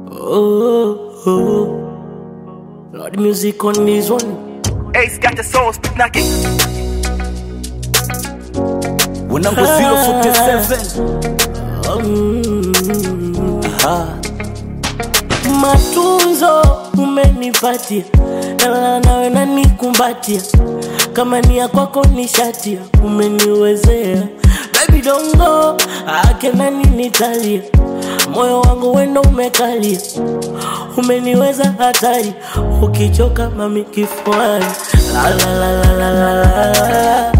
Oh, oh. Lord, music on this one. Ace got the soul spit knocking. Wanangu 047 Aha. Matunzo umenipatia, nalala nawe nanikumbatia, kama ni ya kwako ni shatia, umeniwezea baby dongo ake nani nitalia, moyo wangu wendo umekalia, umeniweza hatari, ukichoka mami kifuani la la la la la la la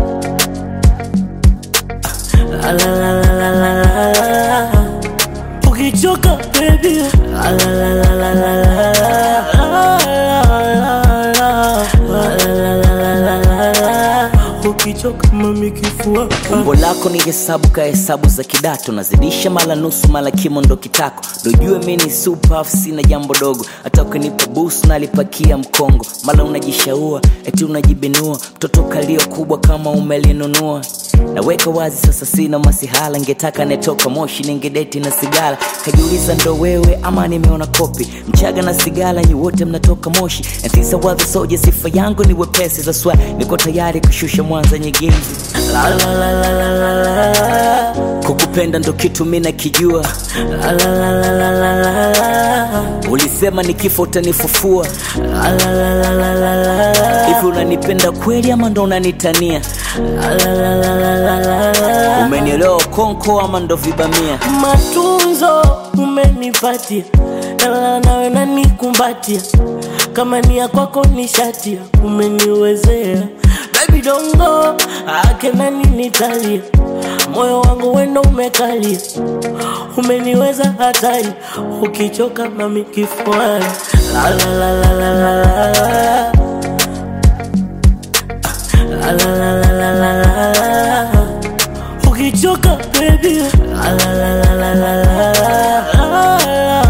la la la la la la la ukichoka baby la la la la la la la la ukichoka mami kifua umbo lako ni hesabu ka hesabu za kidato nazidisha mala nusu mala kimo ndo kitako dojue mi ni super sina jambo dogo hata ukinipa busu nalipakia mkongo mala unajishaua eti unajibinua mtoto kalio kubwa kama umelinunua naweka wazi sasa sina masihala ngetaka netoka moshi ningedeti na sigara kajiuliza ndo wewe ama nimeona kopi mchaga na sigara nyi wote mnatoka moshi ntisa wadhi soja sifa yangu ni wepesi za swa niko tayari kushusha mwanza nyegezi la la la la la la la kukupenda ndo kitu mi nakijua la la la la la la la la ulisema ni kifo utanifufua la la la la la la la la hivi unanipenda kweli ama ndo unanitania la la la la la la la la umenielewa konko ama ndo vibamia matunzo umenipatia, nalala nawe nanikumbatia, kama ni ya kwako ni shatia, umeniwezea baby dongo ake nani nitalia, moyo wangu wendo umekalia, umeniweza hatari, ukichoka mami kifuani la la la la la la la la la la la la la la la la ukichoka baby la la la la la la la la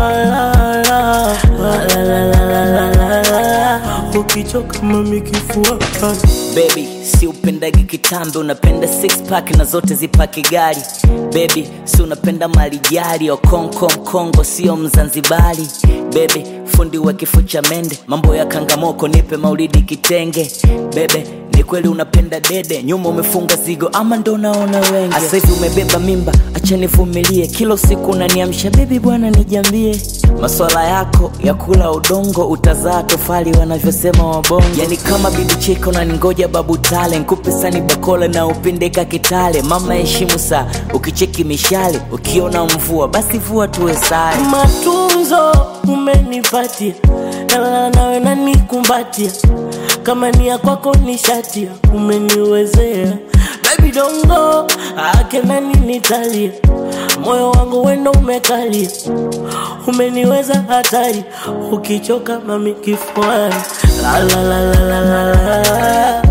ukichoka mami kifua bebi si upendagi kitambe unapenda six pack na zote zipaki gari bebi si unapenda malijari okonko mkongo sio mzanzibari bebe fundi wa kifo cha mende mambo ya kangamoko nipe maulidi kitenge bebe ni kweli unapenda dede nyuma umefunga zigo ama ndo naona wengi Asa hivi umebeba mimba acha nivumilie kila usiku unaniamsha bebi bwana nijambie maswala yako ya kula udongo utazaa tofali wanavyosema wabongo yani kama bibi cheka unaningoja babu tale nkupe sani bakola na upindeka kitale mama heshimu saa ukicheki mishale ukiona mvua basi vua tuwe sare matunzo umenipatia, nalala nawe nanikumbatia, kama ni ya kwako ni shatia, umeniwezea baby dongo ake nani nitalia, moyo wangu wendo umekalia, umeniweza hatari, ukichoka mami kifuani la la la la la la la la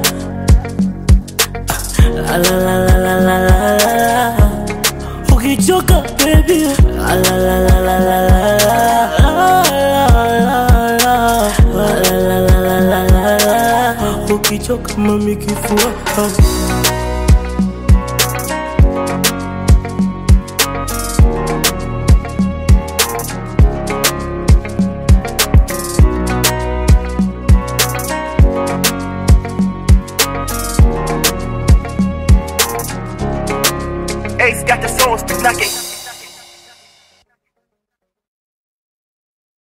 la la la la la la la la ukichoka baby la la la la la la la la ukichoka mami kifua Ace got the soul spit knocking.